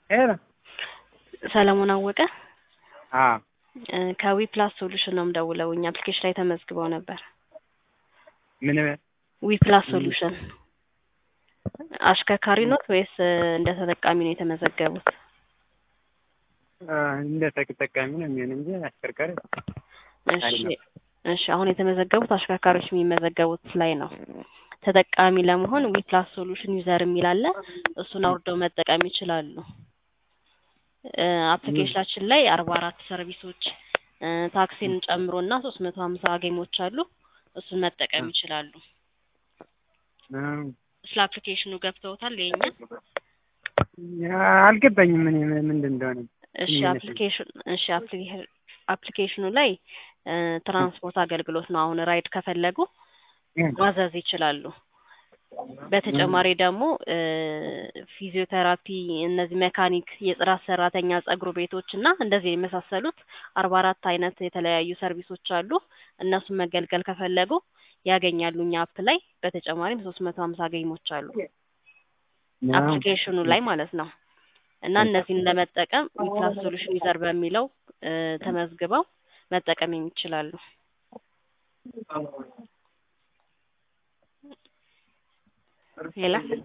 ሄሎ ሰለሞን አወቀ አዎ እ ከዊ ፕላስ ሶሉሽን ነው የምደውለው። እኛ አፕሊኬሽን ላይ ተመዝግበው ነበር። ምን ዊ ፕላስ ሶሉሽን አሽከርካሪ ኖት ወይስ እ እንደ ተጠቃሚ ነው የተመዘገቡት? አ፣ እንደ ተጠቃሚ ነው የሚሆን እንጂ አሽከርካሪ እሺ አይደለም። እሺ አሁን የተመዘገቡት አሽከርካሪዎች የሚመዘገቡት ላይ ነው። ተጠቃሚ ለመሆን ዊ ፕላስ ሶሉሽን ዩዘር የሚል አለ። እሱን አውርደው መጠቀም ይችላሉ። እ አፕሊኬሽናችን ላይ አርባ አራት ሰርቪሶች እ ታክሲን ጨምሮ እና ሶስት መቶ ሀምሳ ጌሞች አሉ። እሱን መጠቀም ይችላሉ። እ፣ ስለ አፕሊኬሽኑ ገብተውታል የኛ ያ አልገባኝም ምን ምንድን እንደሆነ እሺ ምን አፕሊኬሽን እሺ አፕሊኬ- አፕሊኬሽኑ ላይ እ ትራንስፖርት አገልግሎት ነው። አሁን ራይድ ከፈለጉ ማዘዝ ይችላሉ። በተጨማሪ ደግሞ እ ፊዚዮቴራፒ፣ እነዚህ ሜካኒክ፣ የጽዳት ሰራተኛ፣ ጸጉር ቤቶች እና እንደዚህ የመሳሰሉት አርባ አራት አይነት የተለያዩ ሰርቪሶች አሉ። እነሱን መገልገል ከፈለጉ ያገኛሉ እኛ አፕ ላይ። በተጨማሪም ሶስት መቶ ሀምሳ ጌሞች አሉ አፕሊኬሽኑ ላይ ማለት ነው። እና እነዚህን ለመጠቀም ዊፕላስ ሶሉሽን ዩዘር በሚለው እ ተመዝግበው መጠቀም ይችላሉ። ሌላ